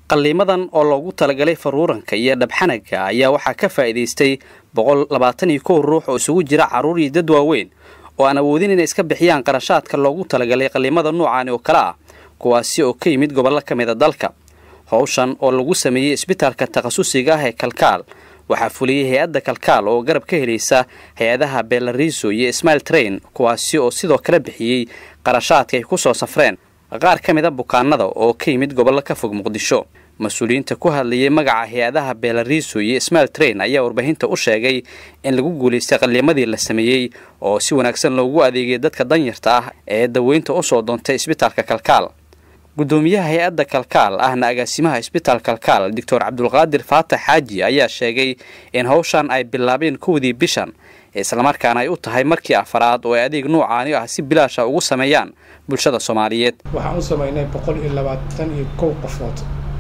qalliimadan oo loogu talagalay faruuranka iyo dhabxanaga ayaa waxaa ka faa'iidaystay boqol labaatan iyo kow ruux oo isugu jira carruur iyo dad waaweyn oo aan awoodin inay iska bixiyaan qarashaadka loogu talagalay qalliimada noocaani oo kale ah kuwaasi oo ka yimid gobollo ka mid a dalka howshan oo lagu sameeyey isbitaalka takhasusiga ah ee kalkaal waxaa fuliyey hay-adda kalkaal oo garab ka helaysa hay-adaha belariso iyo smail train kuwaasi oo sidoo kale bixiyey qarashaadka ay ku soo safreen qaar ka mid a bukaanada oo ka yimid gobollo ka fog muqdisho mas-uuliyiinta ku hadlayay magaca hay-adaha belariso iyo smail train ayaa warbaahinta u sheegay in lagu guulaystay qalliimadii la sameeyey oo si wanaagsan loogu adeegay dadka danyarta ah ee daweynta usoo doontay isbitaalka kalkaal gudoomiyaha hay-adda kalkaal ahna agaasimaha isbitaal kalkaal doctor cabdulqaadir faatax xaaji ayaa sheegay in howshan ay bilaabeen kowdii bishan islamarkaana ay u tahay markii afaraad oo ay adeeg noocaani ah si bilaasha ugu sameeyaan bulshada soomaaliyeed waxaan u samaynay boqol iyo labaatan iyo kow qofood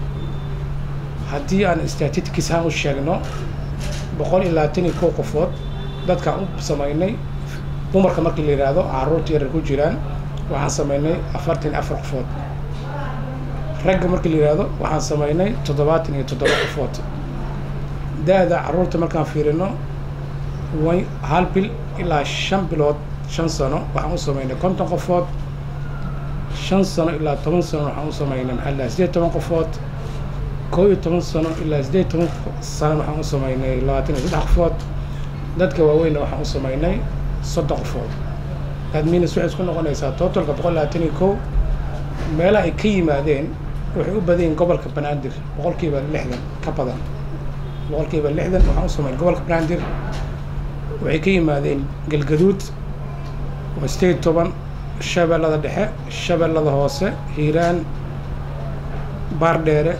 haddii aan statitkiis ahaan u sheegno boqol iyo labaatan iyo kow qofood dadkaan u samaynay dumarka markii la yidhaahdo carruurta yarar ku jiraan waxaan samaynay afartan iyo afar qofood ragga markii la yidhaahdo waxaan samaynay toddobaatan iyo toddoba qofood da-da carruurta markaan fiirino way hal bil ilaa shan bilood shan sano waxaan u samaynay konton qofood shan sano ilaa toban sano waxaan u samaynay maxaa lahaa sideed toban qofood koo iyo toban sano ilaa sideed toban sano waxaan u samaynay labaatan iyo saddex qofood dadka waaweynna waxaan u samaynay soddon qofood adminas waxay isku noqonaysaa totalka boqol labaatan iyo kow meelaha ay ka yimaadeen waxay u badan yihin gobolka banaadir boqolkiiba lixdan ka badan boqolkiiba lixdan waxaan u samaynay gobolka banaadir waxay ka yimaadeen galgaduud waa sideed toban shabeellada dhexe shabeellada hoose hiiraan baardheere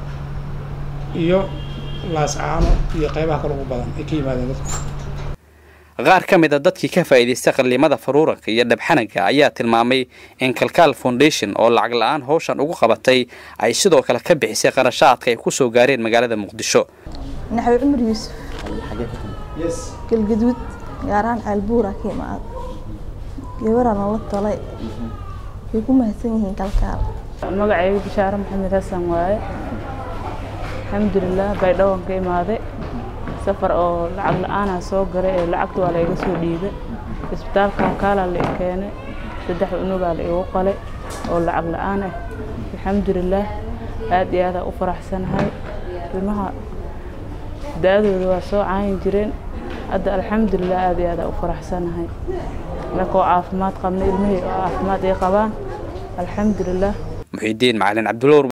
iyo laascaano iyo qaybaha kale ugu badan ay ka yimaadeen dadku qaar ka mid a dadkii ka faa'iidaystay qalliimada faruuranka iyo dhabxanaga ayaa tilmaamay in kalkaal foundation oo lacag la-aan howshan ugu qabatay ay sidoo kale ka bixisay qarashaadka ay ku soo gaareen magaalada muqdisho naxwi cumar yuusuf galgaduud gaaraan caalbuura ka imaada gabaraa noola tolay way ku mahadsan yihiin kalkaal magacayga bishaare maxamed xasan waaye alxamdulilah baydhawaan ka imaaday safar oo lacag la-aanaa soo galay ee lacagta waa la iga soo dhiibay isbitaalka halkaalaa la i keenay saddex unugaa la igu qalay oo lacag la-aan ah alxamdulilah aad iyo aadaa u faraxsanahay ilmaha da-adooda waa soo caayin jireen hadda alxamdulilah aad iyo aadaa u faraxsanahay markoo caafimaad qabna ilmihii oo caafimaad ay qabaan alxamdulilah muxiidiin macalin cabdulla